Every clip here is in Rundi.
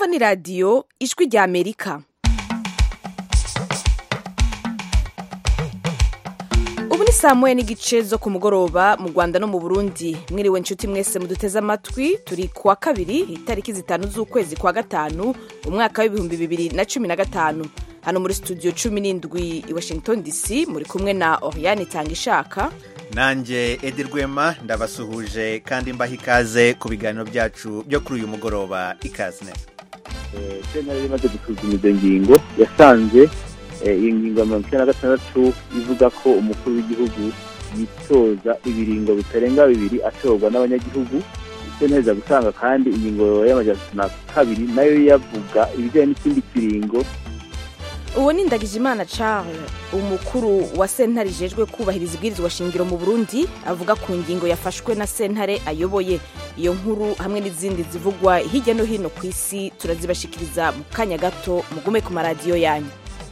mwumva ni radiyo ijwi rya amerika ubu ni saa moya n'igice zo ku mugoroba mu rwanda no mu burundi mwiriwe inshuti mwese muduteze amatwi turi ku wa kabiri itariki zitanu z'ukwezi kwa gatanu umwaka w'ibihumbi bibiri na cumi na gatanu hano muri studio cumi n'indwi i washington dc muri kumwe na oriane itanga ishaka nanjye edi rwema ndabasuhuje kandi mbaha ikaze ku biganiro byacu byo kuri uyu mugoroba ikaze neza sentare imaze gusuzuma izo ngingo yasanze iyi ngingo ya mirongo icyenda na gatandatu ivuga ko umukuru w'igihugu yitoza ibiringo bitarenga bibiri atorwa n'abanyagihugu neza gutanga kandi ingingo y'amajana na kabiri nayo yavuga ibijyanye n'ikindi kiringo uwo ni ndagijimana charles umukuru wa sentare ijejwe kubahiriza ibwirizwa shingiro mu burundi avuga ku ngingo yafashwe na sentare ayoboye iyo nkuru hamwe n'izindi zivugwa hirya no hino ku isi turazibashikiriza mu kanya gato mugume ku maradiyo yanyu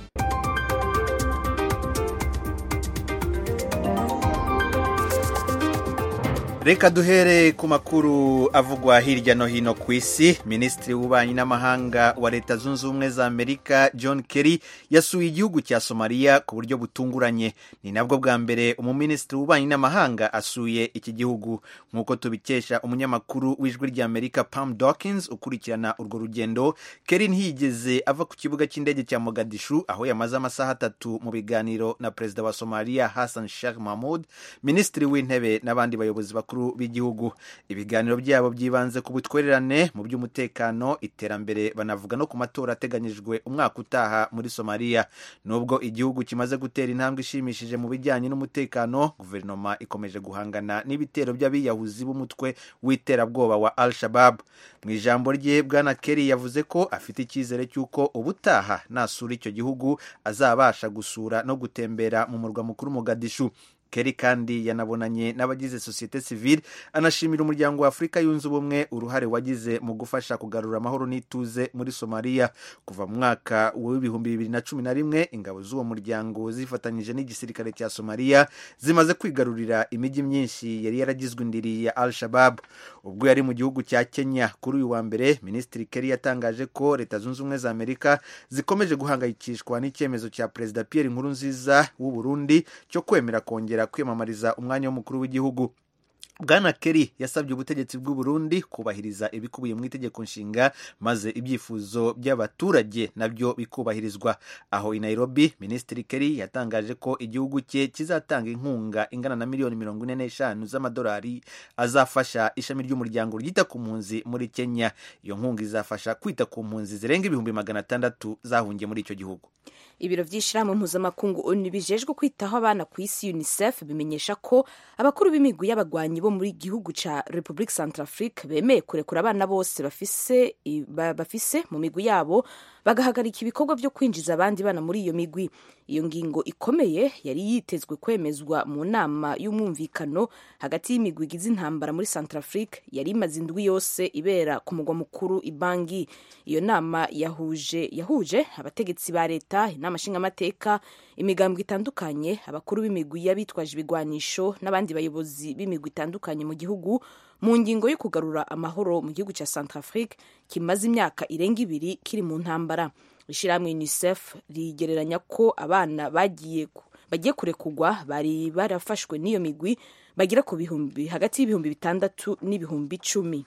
reka duhere ku makuru avugwa hirya no hino ku isi minisitiri w'ububanyi n'amahanga wa leta zunze ubumwe za amerika john kerry yasuye igihugu cya somaliya ku buryo butunguranye ni nabwo bwa mbere umuminisitiri w'ububanyi n'amahanga asuye iki gihugu nk'uko tubikesha umunyamakuru w'ijwi rya amerika pam dawkins ukurikirana urwo rugendo kerry ntiyigeze ava ku kibuga cy'indege cya mogadishu aho yamaze amasaha atatu mu biganiro na perezida wa somaliya hassan sheikh mahmud minisitiri w'intebe n'abandi bayobozi bakuru b'igihugu ibiganiro byabo byibanze ku butwererane mu by'umutekano iterambere banavuga no ku matora ateganyijwe umwaka utaha muri somaliya nubwo igihugu kimaze gutera intambwe ishimishije mu bijyanye n'umutekano guverinoma ikomeje guhangana n'ibitero by'abiyahuzi b'umutwe w'iterabwoba wa al shabab mu ijambo rye bwana kerry yavuze ko afite icyizere cy'uko ubutaha nasura icyo gihugu azabasha gusura no gutembera mu murwa mukuru mogadishu Kerry kandi yanabonanye n'abagize sosiyete sivile anashimira umuryango wa afurika yunze ubumwe uruhare wagize mu gufasha kugarura amahoro n'ituze muri somaliya kuva mu mwaka w'ibihumbi bibiri na cumi na rimwe ingabo z'uwo muryango zifatanyije n'igisirikare cya somaliya zimaze kwigarurira imijyi myinshi yari yaragizwe indiri ya al shabab ubwo yari mu gihugu cya kenya kuri uyu wa mbere minisitiri Kerry yatangaje ko leta zunze ubumwe za amerika zikomeje guhangayikishwa n'icyemezo cya perezida pierre nkurunziza w'u burundi cyo kwemera kongera kwiyamamariza umwanya w'umukuru w'igihugu bwana Kerry yasabye ubutegetsi bw'u Burundi kubahiriza ibikubiye mu itegeko nshinga maze ibyifuzo by'abaturage nabyo bikubahirizwa aho i Nairobi minisitiri Kerry yatangaje ko igihugu cye kizatanga inkunga ingana na miliyoni mirongo ine n'eshanu z'amadolari azafasha ishami ry'umuryango ryita ku mpunzi muri Kenya iyo nkunga izafasha kwita ku mpunzi zirenga ibihumbi magana atandatu zahungiye muri icyo gihugu ibiro by'ishyirahamwe mpuzamakungu onu bijejwe kwitaho abana ku isi unicef bimenyesha ko abakuru b'imigwi y'abagwanyi bo muri gihugu cya republique centrafrique bemeye kurekura abana bose bafise, bafise mu migwi yabo bagahagarika ibikorwa byo kwinjiza abandi bana muri iyo migwi iyo ngingo ikomeye yari yitezwe kwemezwa mu nama y'umwumvikano hagati y'imigwi igize intambara muri centrafrique yari imaze indwi yose ibera ku mugwa mukuru ibangi iyo nama yahuje yahuje abategetsi ba leta inama nshingamateka imigambwe itandukanye abakuru b'imigwi y'abitwaje ibigwanisho n'abandi bayobozi b'imigwi itandukanye mu gihugu mu ngingo yo kugarura amahoro mu gihugu cya centrafrique kimaze imyaka irenga ibiri kiri mu ntambara ishyirahamwe unicef rigereranya ko abana bagiye bagiye kurekugwa bari barafashwe n'iyo migwi bagera ku bihumbi hagati y'ibihumbi bitandatu n'ibihumbi icumi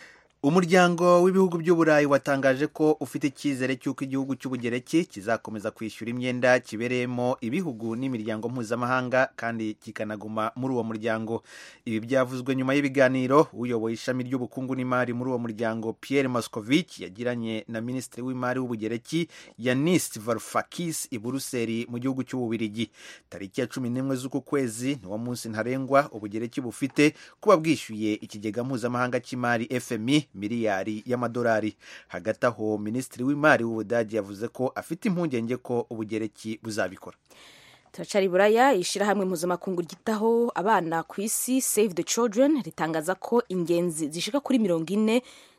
umuryango w'ibihugu by'uburayi watangaje ko ufite icyizere cy'uko igihugu cy'ubugereki kizakomeza kwishyura imyenda kibereyemo ibihugu n'imiryango mpuzamahanga kandi kikanaguma muri uwo muryango ibi byavuzwe nyuma y'ibiganiro uyoboye ishami ry'ubukungu n'imari muri uwo muryango Pierre Moscovici yagiranye na minisitiri w'imari w'ubugereki Yanis Varoufakis i Buruseli mu gihugu cy'ububirigi tariki ya cumi n'imwe z'uku kwezi niwo munsi ntarengwa ubugereki bufite kuba bwishyuye ikigega mpuzamahanga cy'imari FMI miliyari y'amadolari hagati aho minisitiri w'imari w'ubudage yavuze ko afite impungenge ko ubugereki buzabikora turacari buraya ishyirahamwe mpuzamakungu ryitaho abana ku isi save the children ritangaza ko ingenzi zishika kuri mirongo ine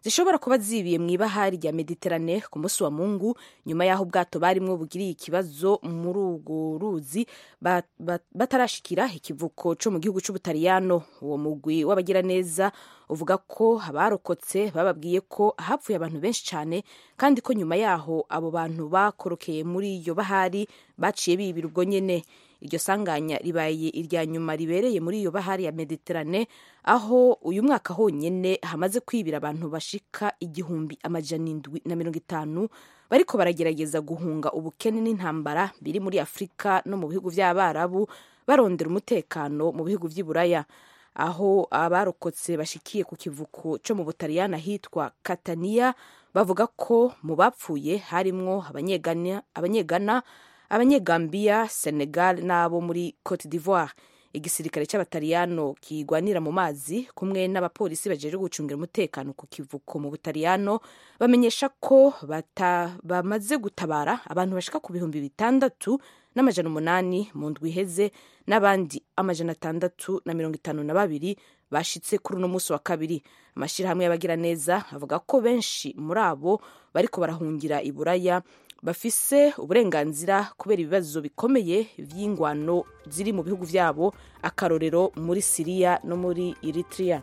zishobora kuba zibiye mu ibahari rya mediterane ku munsi wa mungu nyuma y'aho ubwato barimwo bugiriye ikibazo muri urwo ruzi batarashikira ikivuko co mu gihugu c'ubutaliyano uwo mugwi w'abagiraneza uvuga ko abarokotse bababwiye ko hapfuye abantu benshi cyane kandi ko nyuma yaho abo bantu bakorokeye muri iyo bahari baciye bibira ubwo nyene iryo sanganya ribaye irya nyuma ribereye muri iyo bahari ya mediterane aho uyu mwaka honyine hamaze kwibira abantu bashika igihumbi amajana indwi na mirongo itanu bariko baragerageza guhunga ubukene n'intambara biri muri afurika no mu bihugu by'abarabu barondera umutekano mu bihugu by'i buraya aho abarokotse bashikiye ku kivuko cyo mu butaliyani ahitwa kataniya bavuga ko mu bapfuye harimwo abanyegana abanyegambiya senegal n'abo muri cote d'ivoire igisirikare cy'abataliyano kigwanira mu mazi kumwe n'abapolisi bajeje gucungira umutekano ku kivuko mu butaliyano bamenyesha ko bamaze gutabara abantu bashika ku bihumbi bitandatu n'amajana umunani mu ndwi iheze n'abandi amajana atandatu na mirongo itanu na babiri bashitse kuri uno munsi wa kabiri amashyirahamwe y'abagiraneza avuga ko benshi muri abo bariko barahungira i buraya bafise uburenganzira kubera ibibazo bikomeye vy'ingwano ziri mu bihugu vyabo akarorero muri siriya no muri eritrea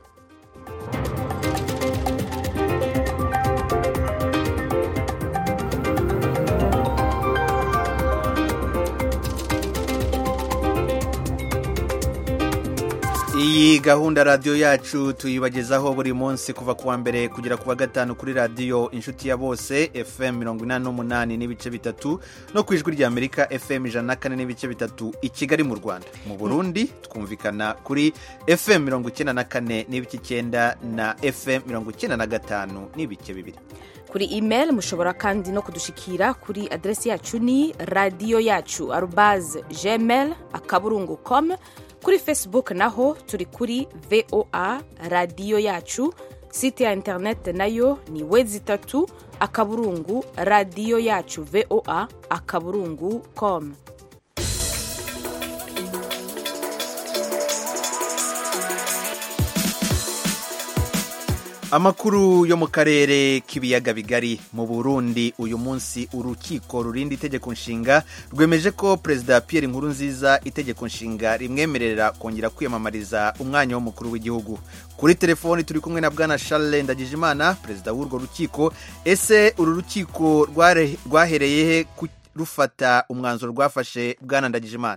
iyi gahunda radiyo yacu tuyibagezaho buri munsi kuva ku wa mbere kugera ku wa gatanu kuri radiyo inshuti ya bose fm mirongo inani n'umunani n'ibice bitatu no ku ijwi rya amerika fm ijana na kane n'ibice bitatu i kigali mu rwanda mu burundi twumvikana kuri fm mirongo icyenda na kane n'ibice icyenda na fm mirongo icyenda na gatanu n'ibice bibiri kuri email mushobora kandi no kudushikira kuri aderesi yacu ni radiyo yacu arubaze gmail akaburungu com kuri facebook naho turi kuri voa radiyo yacu site ya interineti nayo ni wezi itatu akaburungu radiyo yacu voa akaburungu com amakuru yo mu karere k'ibiyaga bigari mu burundi uyu munsi urukiko rurinda itegeko nshinga rwemeje ko perezida pierre nkurunziza itegeko nshinga rimwemerera kongera kwiyamamariza umwanya w'umukuru w'igihugu kuri telefoni turi kumwe na bwana charles ndagijimana perezida w'urwo rukiko ese uru rukiko rwahereye he rufata umwanzuro rwafashe bwana ndagijimana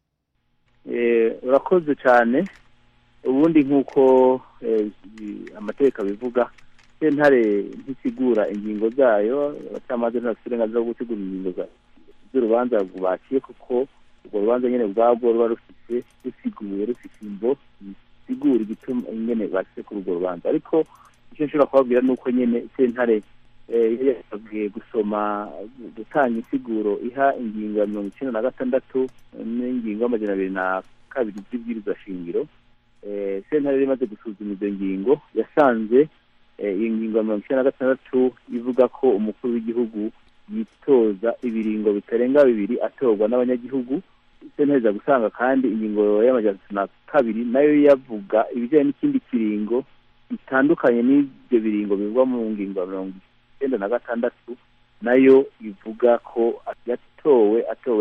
urakoze cyane ubundi nk'uko amategeko abivuga sentare ntisigura ingingo zayo abacamanza ntibafite uburenganzira bwo gutegura ingingo z'urubanza baciye kuko urwo rubanza nyine ubwabwo ruba rufite rusiguye rufite imbo zisigura igituma nyine bashyize kuri urwo rubanza ariko icyo nshobora kubabwira ni uko nyine sentare yasabwe gusoma gutanga insiguro iha ingingo ya mirongo icyenda na gatandatu n'ingingo y'amajana abiri na kabiri z'ibwirizwa shingiro sentare imaze gusuzuma izo ngingo yasanze iyi ngingo ya mirongo icyenda na gatandatu ivuga ko umukuru w'igihugu yitoza ibiringo bitarenga bibiri atorwa n'abanyagihugu sentare iza gusanga kandi ingingo y'amajana na kabiri nayo yavuga ibijyanye n'ikindi kiringo bitandukanye n'ibyo biringo bivugwa mu ngingo ya mirongo icyenda na gatandatu nayo ivuga ko yatowe atowe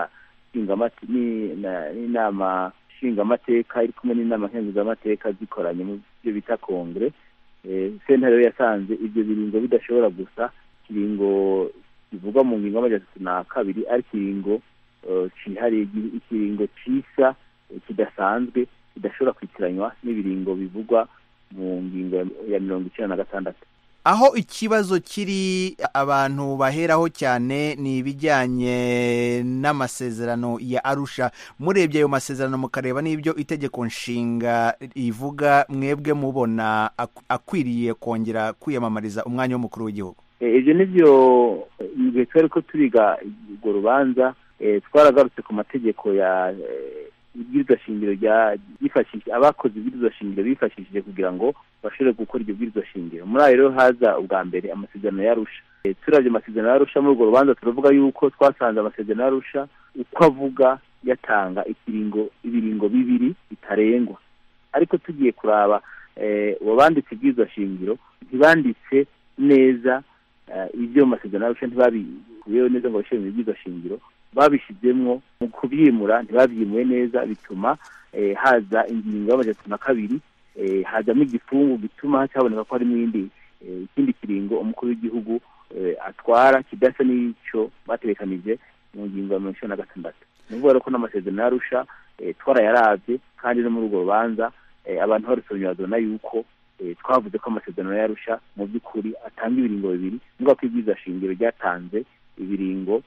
n'inama nshingamateka iri kumwe n'inama nkenguzamateka zikoranye mu byo bita kongere sentare rero yasanze ibyo biringo bidashobora gusa ikiringo kivugwa mu ngingo y'amajana atatu na kabiri ari ikiringo cyihariye ikiringo cisa kidasanzwe kidashobora kwitiranywa n'ibiringo bivugwa mu ngingo ya mirongo icyenda na gatandatu aho ikibazo kiri abantu baheraho cyane ni ibijyanye n'amasezerano ya arusha murebye ayo masezerano mukareba n'ibyo itegeko nshinga rivuga mwebwe mubona akwiriye kongera kwiyamamariza umwanya w'umukuru w'igihugu ibyo ni byo mu gihe twari ko turiga urwo rubanza twaragarutse ku mategeko ya ibwirizwa shingiro ryifashishije abakoze ibwirizwa shingiro bifashishije kugira ngo bashobore gukora iryo bwirizwa shingiro muri ayo rero haza ubwa mbere amasezerano y'arusha turabye amasezerano y'arusha muri urwo rubanza turavuga yuko twasanze amasezerano y'arusha uko avuga yatanga ikiringo ibiringo bibiri bitarengwa ariko tugiye kuraba uwo banditse ibwirizwa shingiro ntibanditse neza ibyo mu masezerano y'arusha ntibabikuyeho neza ngo bashyire mu bibwirizwa shingiro babishyizemwo mu kubyimura ntibabyimuye neza bituma haza ingingo y'amajana na kabiri hazamo igifungu gituma cyaboneka ko harimo iyindi ikindi kiringo umukuru w'igihugu atwara kidasa n'icyo baterekanije mu ngingo ya mirongo icyenda na gatandatu ni ukuvuga ko n'amasezerano y'arusha twarayarabye kandi no muri urwo rubanza abantu barusomye babona yuko twavuze ko amasezerano y'arusha mu by'ukuri atanga ibiringo bibiri niba ko ibyiza shingiro ryatanze ibiringo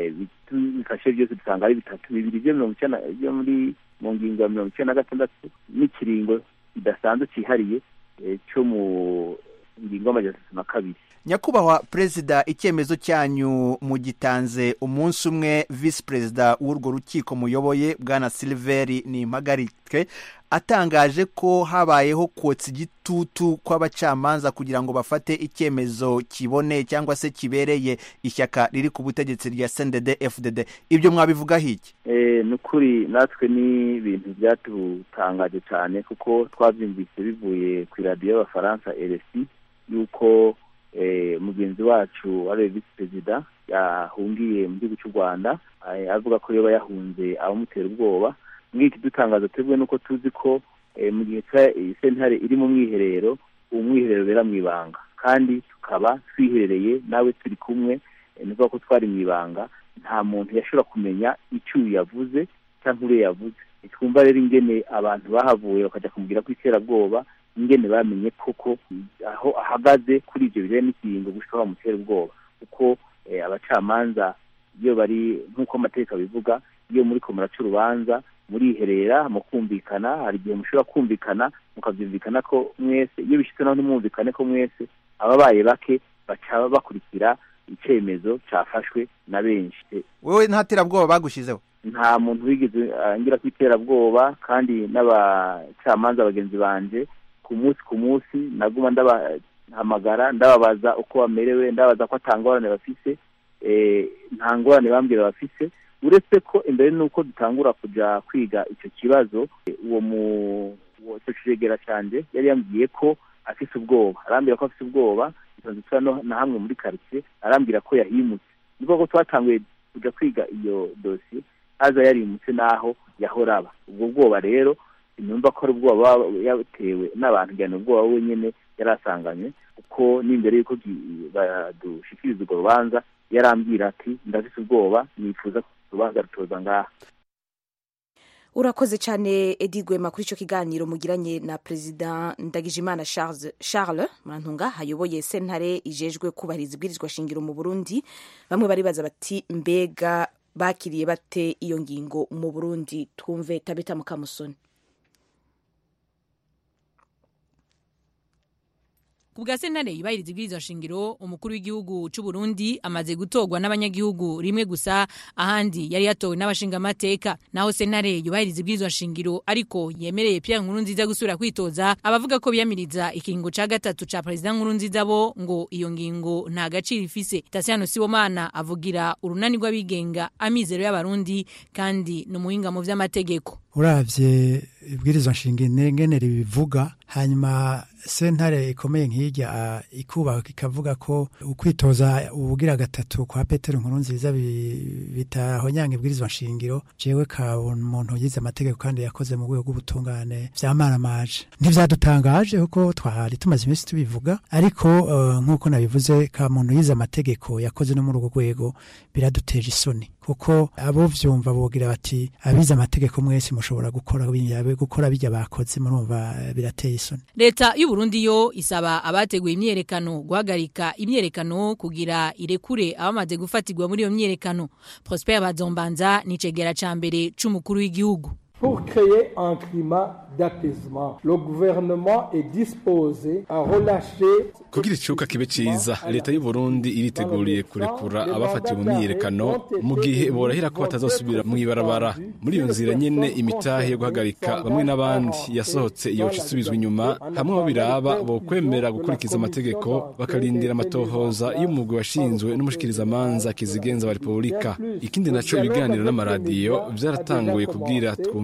bifashe byose dusanga ari bitatu bibiri byo mirongo icyenda byo muri mu ngingo ya mirongo icyenda na gatandatu n'ikiringo kidasanzwe cyihariye cyo mu ngingo y'amajana atatu na kabiri nyakubahwa perezida icyemezo cyanyu mugitanze umunsi umwe visi perezida w'urwo rukiko muyoboye bwana siliveri ni impagarike atangaje ko habayeho kotsa igitutu kw'abacamanza kugira ngo bafate icyemezo kiboneye cyangwa se kibereye ishyaka riri ku butegetsi rya sendede fdd ibyo mwabivugaho iki ni ukuri natwe ni ibintu byatutangaje cyane kuko twabyumvise bivuye ku iradiyo y'abafaransa rsi y'uko mugenzi wacu wari visi perezida yahungiye mu gihugu cy'u rwanda avuga ko yaba yahunze abamutera ubwoba mwiki dutangaza twebwe nuko tuzi ko mu gihe sentare iri mu mwiherero uwo mwiherero ubera mu ibanga kandi tukaba twiherereye nawe turi kumwe ni ukuvuga ko twari mu ibanga nta muntu yashobora kumenya icyo uyu yavuze cyangwa uriya yavuze twumva rero ingene abantu bahavuye bakajya kumubwira ko iterabwoba ingene bamenye koko aho ahagaze kuri ibyo bijyanye n'ikiringo gushika bamutera ubwoba kuko abacamanza iyo bari nk'uko amategeko abivuga iyo muri ko muraca urubanza muriherera mu kumvikana hari igihe mushobora kumvikana mukabyumvikana ko mwese iyo bishyitse naho ntimwumvikane ko mwese ababaye bake baca bakurikira icyemezo cyafashwe na benshi wowe nta terabwoba bagushyizeho nta muntu wigeze ngira ku iterabwoba kandi n'abacamanza bagenzi banjye ku munsi ku munsi naguma ndabahamagara ndababaza uko bamerewe ndabaza ko atangorane bafise nta ngorane bambwira bafise uretse ko imbere n'uko dutangura kujya kwiga icyo kibazo uwo mu icyo kiregera cyanjye yari yambwiye ko afise ubwoba arambwira ko afise ubwoba na hamwe muri karitsiye arambwira ko yahimutse ni ko twatanguye kujya kwiga iyo dosiye haza yarimutse n'aho yahora aba ubwo bwoba rero numva ko ari ubwoba yatewe n'abantu njyana ubwoba we nyine yari asanganywe kuko n'imbere y'uko badushikiriza urwo rubanza yarambwira ati ndafite ubwoba nifuza ko urubanza rutoza ngaha urakoze cyane edi gwema kuri icyo kiganiro mugiranye na perezida ndagijimana charles murantunga hayoboye sentare ijejwe kubahiriza ibwirizwa shingiro mu burundi bamwe baribaza bati mbega bakiriye bate iyo ngingo mu burundi twumve tabita mukamusoni ku bwa sentare yubahiriza ibwirizwa shingiro umukuru w'igihugu cy'u Burundi amaze gutorwa n'abanyagihugu rimwe gusa ahandi yari yatowe n'abashingamateka naho sentare yubahiriza ibwirizwa shingiro ariko yemereye Pierre Nkurunziza gusubira kwitoza abavuga ko biyamiriza ikiringo ca gatatu ca perezida Nkurunziza bo ngo iyo ngingo nta gaciro ifise Tasiano Sibomana avugira urunani rw'abigenga amizero y'abarundi kandi ni umuhinga mu vy'amategeko uravye ibwirizwa shingiro ngene ribivuga hanyuma sentare ikomeye nk'irya ikubaka ikavuga ko ukwitoza ubugira gatatu kwa petero nkuru nziza bitahonyanga ibwirizwa nshingiro jewe ka umuntu yize amategeko kandi yakoze mu rwego rw'ubutungane vyamaramaje ntivyadutangaje kuko twari tumaze iminsi tubivuga ariko uh, nk'uko nabivuze ka muntu yize amategeko yakoze no muri urwo rwego biraduteje isoni kuko abo vyumva bogira bati abize amategeko mwese mushobora gukora gukora bijya bakoze murumva birateye isoni leta y'u Burundi yo isaba abateguye imyerekano guhagarika imyerekano kugira irekure abamaze gufatirwa muri iyo myerekano Prosper Bazombanza ni cegera ca mbere c'umukuru w'igihugu Pour créer un climat d'apaisement, le gouvernement est disposé à relâcher kugira icuka kibe ciza leta y'u Burundi iriteguriye kurekura abafatiwe mu myiyerekano mu gihe borahira ko batazosubira mu ibarabara muri iyo nzira nyene imitahe yo guhagarika bamwe n'abandi yasohotse yoca isubizwa inyuma hamwe abo biraba bokwemera gukurikiza amategeko bakarindira amatohoza y'umugwi washinzwe n'umushikirizamanza kizigenza wa repubulika ikindi naco ibiganiro n'amaradiyo vyaratanguye kubwira twumva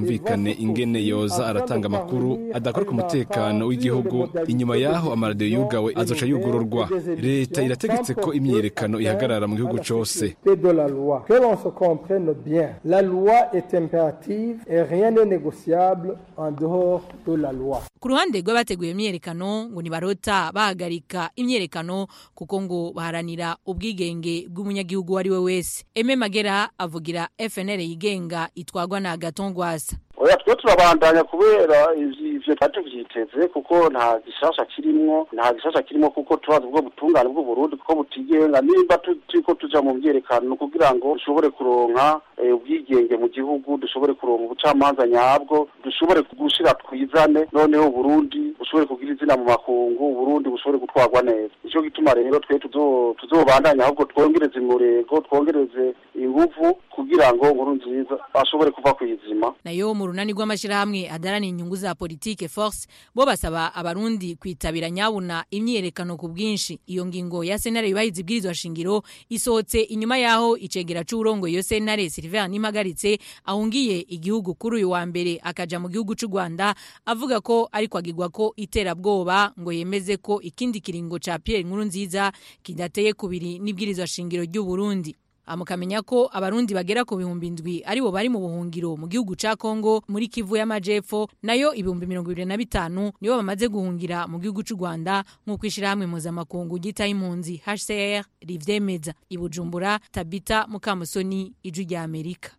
humvikane ingene yoza aratanga amakuru adakora ku mutekano w'igihugu inyuma yaho amaradiyo yugawe azoca yugururwa leta irategetse ko imyiyerekano ihagarara mu gihugu cose de la loi. Que l'on se comprenne bien, la loi est impérative et rien n'est négociable en dehors de la loi. ku ruhande rw'abateguye imyerekano ngo ntibarota bahagarika imyerekano kuko ngo baharanira ubwigenge bw'umunyagihugu uwo ari we wese eme magera avugira fnr yigenga itwagwa na gatongwasa oya twe turabandanya kubera ivyo twari tuvyiteze kuko nta gishasha kirimwo nta gishasha kirimwo kuko turazi ubwo butungane bw'uburundi kuko butigenga nimba turiko tuja mu myerekano kugira ngo dushobore kuronka ubwigenge mu gihugu dushobore kuronka ubucamanza nyabwo dushobore gushira twizane noneho uburundi bushobore kugira izina mu makungu uburundi bushobore gutwarwa neza nico gituma rero twe tuzobandanya ahubwo twongereze umurego twongereze inguvu kugira ngo nkuru nziza ashobore kuva kw'izima nayo mu runani rw'amashyirahamwe adarana inyungu za politike force bo basaba abarundi kwitabira nyabuna imyiyerekano ku bwinshi iyo ngingo ya sentare yubahiza ibwirizwa shingiro isohotse inyuma yaho icegera c'uburongo iyo sentare Sylvain Nimagaritse ahungiye igihugu kuri uyu wa mbere akaja mu gihugu c'u Rwanda avuga ko ariko agirwa ko iterabwoba ngo yemeze ko ikindi kiringo ca Pierre Nkurunziza kidateye kubiri n'ibwirizwa shingiro ry'u Burundi amukamenya ko abarundi bagera ku bihumbi ndwi aribo bari mu buhungiro mu gihugu ca Kongo muri Kivu y'Amajepfo nayo ibihumbi mirongo ibiri na bitanu nibo bamaze guhungira mu gihugu c'u Rwanda nk'uko ishirahamwe mpuzamakungu ryita impunzi HCR rivyemeza i Bujumbura Tabita Mukamusoni ijwi rya Amerika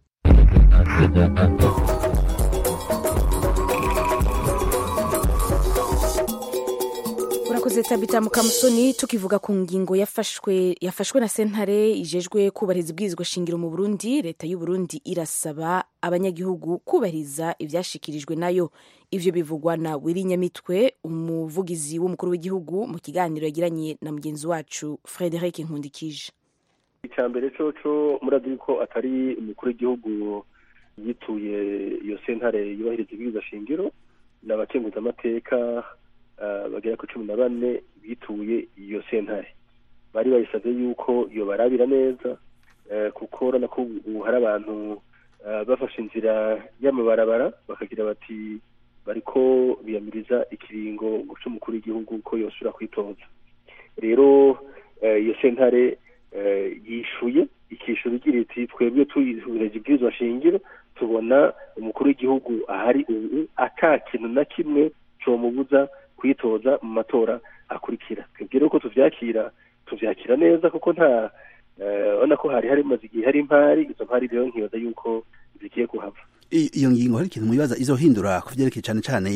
urakoze tabita mukamusoni tukivuga ku ngingo yafashwe yafashwe na sentare ijejwe kubahiriza ibwirizwa shingiro mu Burundi leta y'u Burundi irasaba abanyagihugu kubahiriza ivyashikirijwe nayo ivyo bivugwa na Willy Nyamitwe umuvugizi w'umukuru w'igihugu mu kiganiro yagiranye na mugenzi wacu Frederic Nkundikije icambere coco murazi ko atari umukuru w'igihugu yituye iyo sentare yubahiriza ibwirizwa shingiro n'abakenguza amateka bagera ku cumi na bane bituye iyo sentare bari bayisabye yuko iyo barabira neza kuko urabona ko ubu hari abantu bafashe inzira y'amabarabara bakagira bati bariko biyamiriza ikiringo c'umukuru w'igihugu ko yosubira kwitoza rero iyo sentare yishuye ikishura igira iti twebwe tuyihurije ibwirizwa shingiro tubona umukuru w'igihugu ahari ubu ata kintu na kimwe comubuza kwitoza mu matora akurikira twebwe rero ko tuvyakira tuvyakira neza kuko nta ubona ko hari harimaze igihe hari impari izo mpari rero nkibaza yuko zigiye kuhava iyo ngingo hari ikintu mwibaza izohindura ku vyerekeye cane cane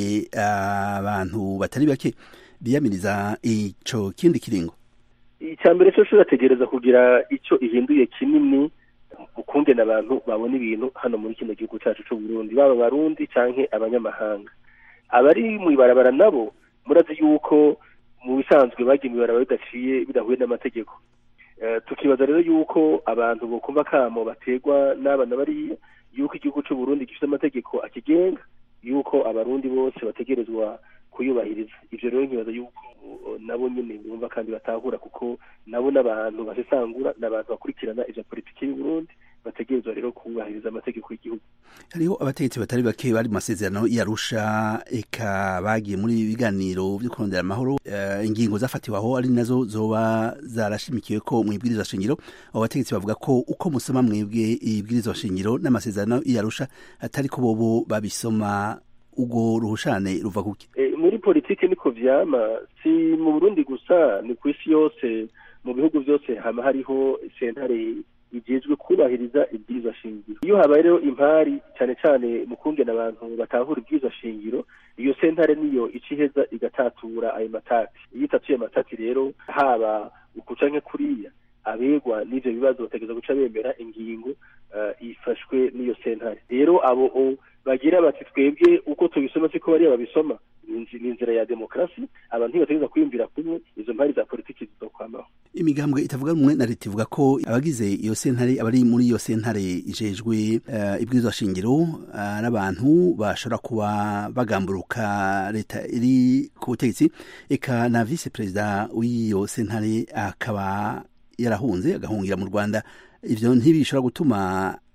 abantu batari bake biyamiriza ico kindi kiringo icya mbere cyo urategereza kugira icyo ihinduye kinini ukungena abantu babona ibintu hano muri kino gihugu cyacu cy'u Burundi baba abarundi canke abanyamahanga abari mu ibarabara nabo murazi yuko mu bisanzwe bagiye mu ibarabara bidaciye bidahuye n'amategeko tukibaza rero yuko abantu bokumva kamo bategwa n'abana bariya yuko igihugu cy'u Burundi gifite amategeko akigenga yuko abarundi bose bategerezwa kuyubahiriza ivyo rero nkibaza yuko nabo nyene bumva kandi batahura kuko nabo n'abantu basesangura n'abantu bakurikirana ivya politiki y'u Burundi bategerezwa rero kubahiriza amategeko y'igihugu hariho abategetsi batari bake bari mu masezerano yarusha eka bagiye muri biganiro vyo kurondera amahoro uh, ingingo zafatiwe aho ari nazo zoba zarashimikiwe ko mu ibwirizwa shingiro abo bategetsi bavuga ko uko musoma mwebwe ibwirizwa shingiro n'amasezerano yarusha atari ko bobo babisoma ubwo ruhushane ruva kuki e, muri politike niko vyama si mu Burundi gusa ni ku isi yose mu bihugu vyose hama hariho sentare igejwe kubahiriza ibwirizwa shingiro iyo habaye rero impari cyane cyane mu kungena abantu batahura ibwirizwa shingiro iyo sentare niyo iciheza igatatura ayo matati iyo itatuye amatati rero haba ukuca nke kuriya abegwa n'ivyo bibazo bategereza guca bemera ingingo uh, ifashwe n'iyo sentare rero abo bagira bati twebwe uko tubisoma siko bariya babisoma ni inzira ya demokarasi abantu ntibategereza kwiyumvira kumwe izo mpari za politiki zizokwamaho imigambwe itavuga rumwe na leta ivuga ko abagize iyo sentare abari muri iyo sentare ijejwe uh, ibwirizwa shingiro uh, n'abantu bashobora kuba bagamburuka leta iri ku butegetsi eka na vice perezida w'iyo sentare akaba yarahunze agahungira mu Rwanda ivyo ntibishobora gutuma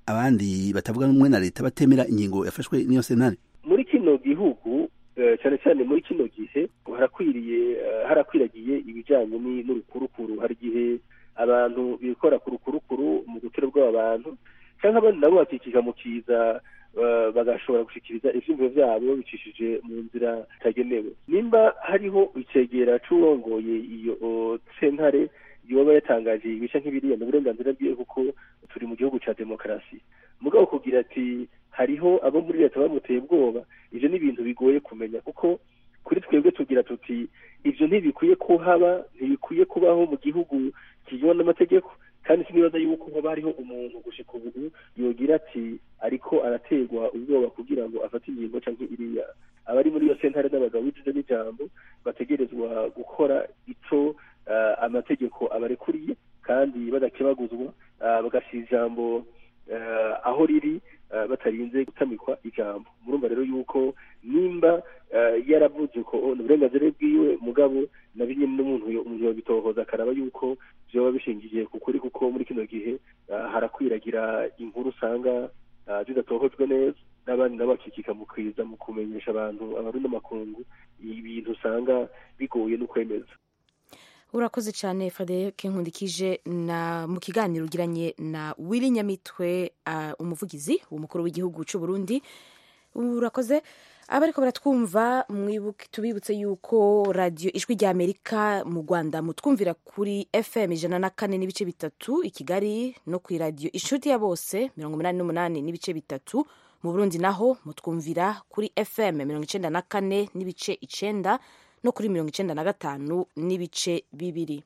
abandi batavuga n'umwe na leta batemera ingingo yafashwe n'iyo sentare muri kino gihugu cyane cyane muri kino gihe harakwiriye harakwiragiye ibijyanye n'urukurukuru hari igihe abantu bikora ku rukurukuru mu gutera bw'abantu cyangwa abandi nabo bakikija mu kiza bagashobora gushyikiriza ibyumviro byabo bicishije mu nzira itagenewe nimba hariho icegera c'uwongoye iyo sentare yoba yatangaje ibice nk'ibiriya ni uburenganzira bwiwe kuko turi mu gihugu cya demokarasi mugabo kugira ati hariho abo muri leta bamuteye ubwoba ibyo ni ibintu bigoye kumenya kuko kuri twebwe tugira tuti ibyo ntibikwiye kuhaba ntibikwiye kubaho mu gihugu kigenwa n'amategeko kandi sinibaza yuko haba hariho umuntu gushika ubu yogira ati ariko araterwa ubwoba kugira ngo afate ingingo cyangwa iriya abari muri iyo sentare n'abagabo b'ijijo n'ijambo bategerezwa gukora ico amategeko abarekuriye kandi badakebaguzwa bagashyira ijambo aho riri batarinze gutamikwa ijambo murumva rero yuko nimba yaravuze ko ni uburenganzira bwiwe mugabo na bimwe n'umuntu umuntu yabitohoza akaraba yuko byoba bishingiye ku kuri kuko muri kino gihe harakwiragira inkuru usanga zidatohojwe neza n'abandi nabo bakikika mu kwiza mu kumenyesha abantu abarundi amakungu ibintu usanga bigoye no kwemeza urakoze cyane frederic nkundikije na mu kiganiro ugiranye na wili nyamitwe uh, umuvugizi w'umukuru w'igihugu cy'u burundi urakoze abariko baratwumva tubibutse yuko radiyo ijwi rya amerika mu rwanda mutwumvira kuri fm ijana na kane n'ibice bitatu i kigali no ku iradiyo inshuti ya bose mirongo inani n'umunani n'ibice bitatu mu burundi naho mutwumvira kuri fm mirongo icenda na kane n'ibice icenda no kuri mirongo icenda na gatanu n'ibice bibiri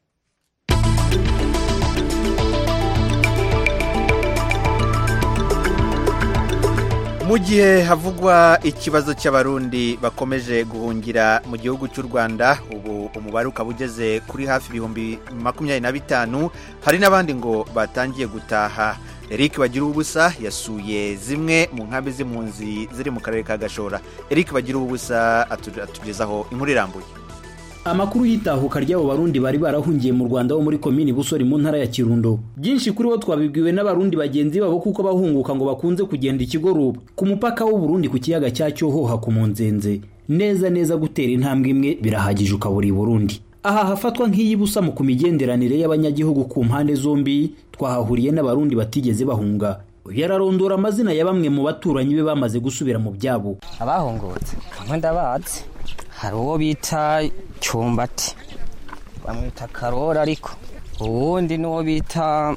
mu gihe havugwa ikibazo cy'abarundi bakomeje guhungira mu gihugu cy'u rwanda ubu umubare ukaba ugeze kuri hafi ibihumbi makumyabiri na bitanu hari n'abandi ngo batangiye gutaha eric bagira ubusa yasuye zimwe mu nkambi z'impunzi ziri mu karere ka gashora eric bagira ubusa atugezaho inkuru irambuye amakuru y'itahuka ry'abo barundi bari barahungiye mu rwanda bo muri komini busori mu ntara ya kirundo byinshi kuri bo twabibwiwe n'abarundi bagenzi babo kuko bahunguka ngo bakunze kugenda ikigoruba ku mupaka w'uburundi ku kiyaga cya cyohoha ku munzenze neza neza gutera intambwe imwe birahagije ukabura i burundi aha hafatwa nk'iy'ibusa mu ku migenderanire y'abanyagihugu ku mpande zombi twahahuriye n'abarundi batigeze bahunga yararondora amazina ya bamwe mu baturanyi be bamaze gusubira mu byabo abahungutse kamwe ndabazi hari uwo bita cyumbati bamwita karora ariko uwundi n'uwo bita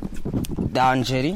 danjeri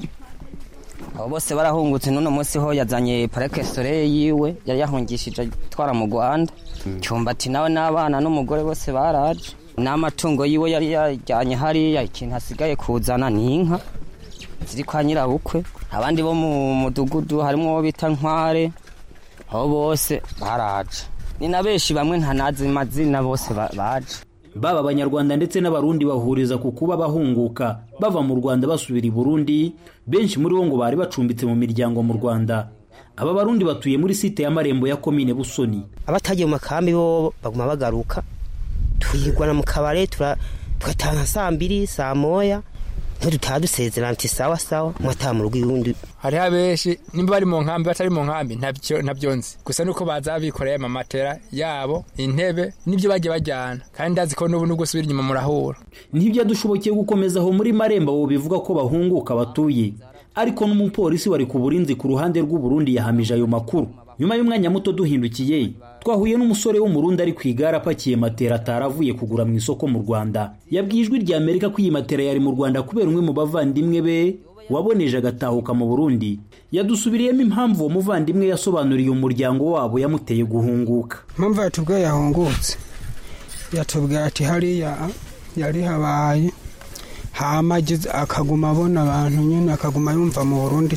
abo bose barahungutse n'uno munsi ho yazanye parike sore yiwe yari yahungishije atwara mu rwanda cyumbati nawe n'abana n'umugore bose baraje n'amatungo yiwe yari yajyanye hariya ikintu hasigaye kuzana ni inka ziri kwa nyirabukwe abandi bo mu mudugudu harimo uwo bita nkware abo bose baraje ni na benshi bamwe ntanazi amazina bose baje baba abanyarwanda ndetse n'abarundi bahuriza ku kuba bahunguka bava mu rwanda basubira i burundi benshi muri bo ngo bari bacumbitse mu miryango mu rwanda aba barundi batuye muri site y'amarembo ya komine busoni abatagiye mu makambi bo baguma bagaruka twigwana mu kabare tugatanga saa mbiri saa moya ntidutaha dusezerana ati sawa sawa mwataha mu rugo iwundi hariho abenshi nimba bari mu nkambi batari mu nkambi ntabyo nzi gusa nuko baza bikoreye amamatera yabo intebe n'ibyo bagiye bajyana kandi ndazi ko n'ubu nubwo usubira inyuma murahura ntibyadushobokiye gukomeza aho muri marembo abo bivuga ko bahunguka batuye ariko n'umupolisi wari ku burinzi ku ruhande rw'uburundi yahamije ayo makuru nyuma y'umwanya muto duhindukiye twahuye n'umusore w'umurundi ari ku igare apakiye matera ataravuye kugura mu isoko mu rwanda yabwiye ijwi rya amerika ko iyi matera yari mu rwanda kubera umwe mu bavandimwe be waboneje agatahuka mu burundi yadusubiriyemo impamvu uwo muvandimwe yasobanuriye umuryango wabo yamuteye guhunguka impamvu yatubwiye yahungutse yatubwiye ati hariya yari habaye hama akaguma abona abantu nyine akaguma yumva mu burundi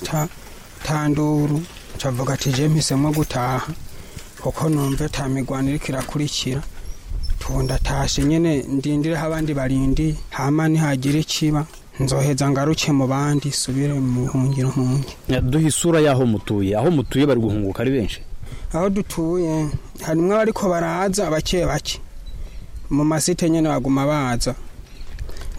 tanduru cavuga ati je mpisemo gutaha kuko numve ta migwano iriko irakurikira tunda tashe nyene ndindireho abandi barindi hama nihagira ikiba nzoheza ngaruke mu bandi subire mu buhungiro hunge duha isura y'aho mutuye aho mutuye bari guhunguka ari benshi aho dutuye harimwo abariko baraza bake bake mu masite nyene baguma baza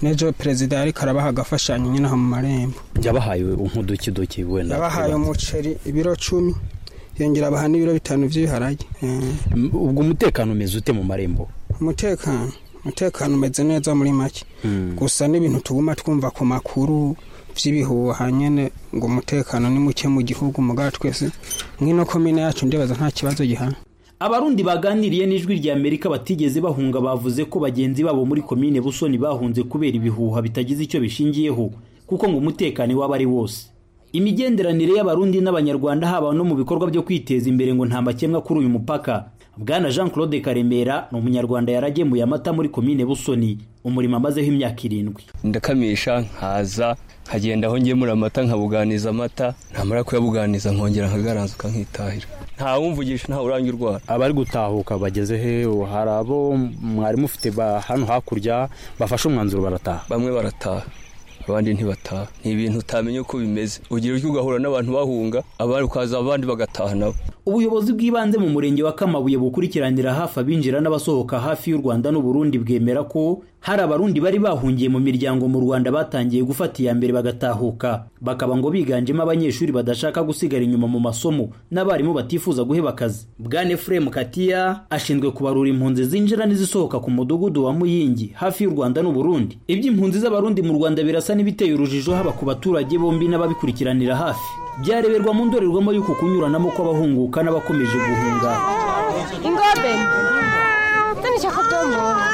n'ejo perezida yariko arabaha agafashanyo nyine aho mu marembo yabahaye nk'udukiduki wenda yabahaye umuceri ibiro cumi yongera abaha n'ibiro bitanu by'ibiharage ubwo umutekano umeze ute mu marembo umutekano umutekano umeze neza muri make gusa n'ibintu tuguma twumva ku makuru by'ibihuha nyine ngo umutekano ni muke mu gihugu mugabo twese nk'ino komine yacu ndibaza nta kibazo gihana abarundi baganiriye n'ijwi rya amerika batigeze bahunga bavuze ko bagenzi babo muri komine busoni bahunze kubera ibihuha bitagize icyo bishingiyeho kuko ngo umutekano waba ari wose imigenderanire y'abarundi n'abanyarwanda haba no mu bikorwa byo kwiteza imbere ngo nta makemwa kuri uyu mupaka bwana jean claude karemera ni umunyarwanda yaragemuye amata muri komine busoni umurimo amazeho imyaka irindwi ndakamisha nkaza nkagenda aho ngemura amata nkabuganiza amata ntamara kuyabuganiza nkongera nkagaranzuka nkitahira nta wumvugisha nta urangi urwara abari gutahuka bageze he hari abo mwari mufite hano hakurya bafashe umwanzuro barataha bamwe barataha abandi ntibataha ni ibintu utamenya uko bimeze ugira utyo ugahura n'abantu bahunga abandi ukaza abandi bagataha nabo ubuyobozi bw'ibanze mu murenge wa kamabuye bukurikiranira hafi abinjira n'abasohoka hafi y'u rwanda n'uburundi bwemera ko hari abarundi bari bahungiye mu miryango mu rwanda batangiye gufata iya mbere bagatahuka bakaba ngo biganjemo abanyeshuri badashaka gusigara inyuma mu masomo n'abarimu batifuza guheba akazi bwane fremu katiya ashinzwe kubarura impunzi zinjira n'izisohoka ku mudugudu wa muyingi hafi y'u rwanda n'uburundi iby'impunzi z'abarundi mu rwanda birasa n'ibiteye urujijo haba ku baturage bombi n'ababikurikiranira hafi byareberwa mu ndorerwamo y'uku kunyuranamo kw'abahunguka n'abakomeje guhunga ingobe tanishaka domora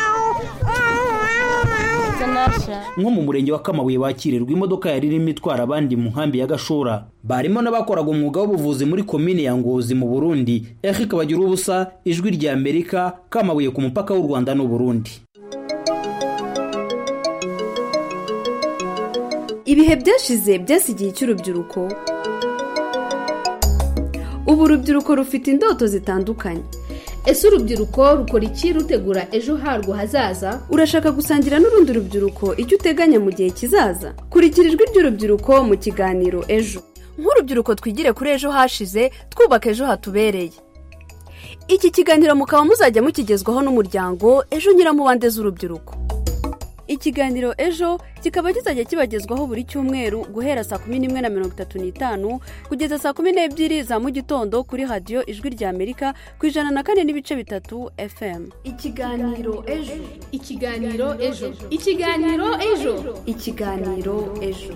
nko mu murenge wa kamabuye bakirirwa imodoka yari irimo itwara abandi mu nkambi ya gashora barimo n'abakoraga umwuga w'ubuvuzi muri komine ya ngozi mu burundi eric bagira ubusa ijwi rya amerika kamabuye ku mupaka w'u rwanda n'uburundi ibihe byashize byasigiye icy'urubyiruko ubu urubyiruko rufite indoto zitandukanye ese urubyiruko rukora iki rutegura ejo harwo hazaza urashaka gusangira n'urundi rubyiruko icyo uteganya mu gihe kizaza kurikira ijwi ry'urubyiruko mu kiganiro ejo nk'urubyiruko twigire kuri ejo hashize twubaka ejo hatubereye iki kiganiro mukaba muzajya mukigezwaho n'umuryango ejo nyiramubande z'urubyiruko ikiganiro ejo kikaba kizajya kibagezwaho buri cyumweru guhera saa kumi n'imwe na mirongo itatu n'itanu kugeza saa kumi n'ebyiri za mu gitondo kuri radiyo ijwi rya amerika ku ijana na kane n'ibice bitatu fm ikiganiro ejo ikiganiro ejo ikiganiro ejo ikiganiro ejo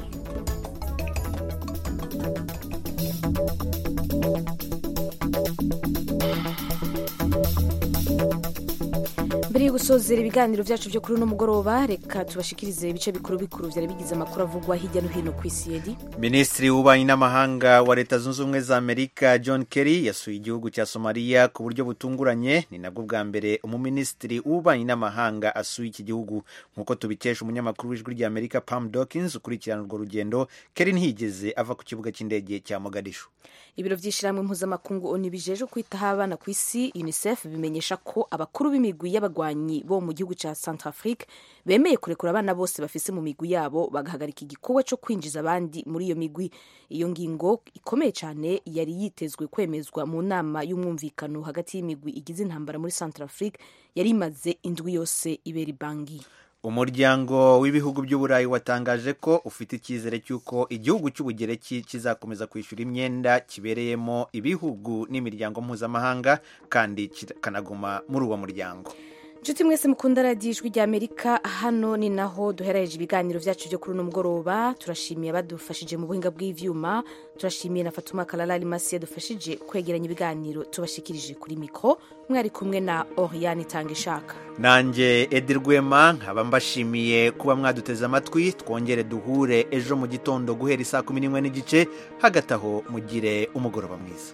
mbere yo gusozera ibiganiro byacu byo kuri uno mugoroba reka tubashikirize ibice bikuru bikuru byari bigize amakuru avugwa hirya no hino ku isi yedi minisitiri w'ububanyi n'amahanga wa leta zunze ubumwe za amerika john kerry yasuye igihugu cya somaliya ku buryo butunguranye ni nabwo bwa mbere umuminisitiri w'ububanyi n'amahanga asuye iki gihugu nk'uko tubikesha umunyamakuru w'ijwi rya amerika pam dawkins ukurikirana urwo rugendo kerry ntiyigeze ava ku kibuga cy'indege cya mogadishu ibiro by'ishyirahamwe mpuzamakungu oni bijeje kwitaho abana ku isi unicef bimenyesha ko abakuru b'imigwi y'abagwanyi bo mu gihugu cya centrafrique bemeye kurekura abana bose bafise mu migwi yabo bagahagarika igikorwa cyo kwinjiza abandi muri iyo migwi iyo ngingo ikomeye cyane yari yitezwe kwemezwa mu nama y'umwumvikano hagati y'imigwi igize intambara muri centrafrique yari imaze indwi yose ibera ibangi umuryango w'ibihugu by'uburayi watangaje ko ufite icyizere cy'uko igihugu cy'ubugereki kizakomeza kwishyura imyenda kibereyemo ibihugu n'imiryango mpuzamahanga kandi kikanaguma muri uwo muryango inshuti mwese mukunda radiyo ijwi rya amerika hano ni naho duherereje ibiganiro byacu byo kuri uno mugoroba turashimiye abadufashije mu buhinga bw'ibyuma turashimiye na fatuma kararari masi yadufashije kwegeranya ibiganiro tubashikirije kuri mikoro mwari kumwe na oriyani itanga ishaka nanjye edi rwema nkaba mbashimiye kuba mwaduteze amatwi twongere duhure ejo mu gitondo guhera isaa kumi n'imwe n'igice hagati aho mugire umugoroba mwiza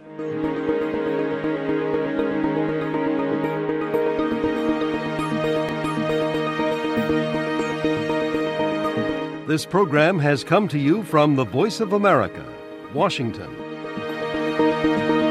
This program has come to you from the Voice of America, Washington.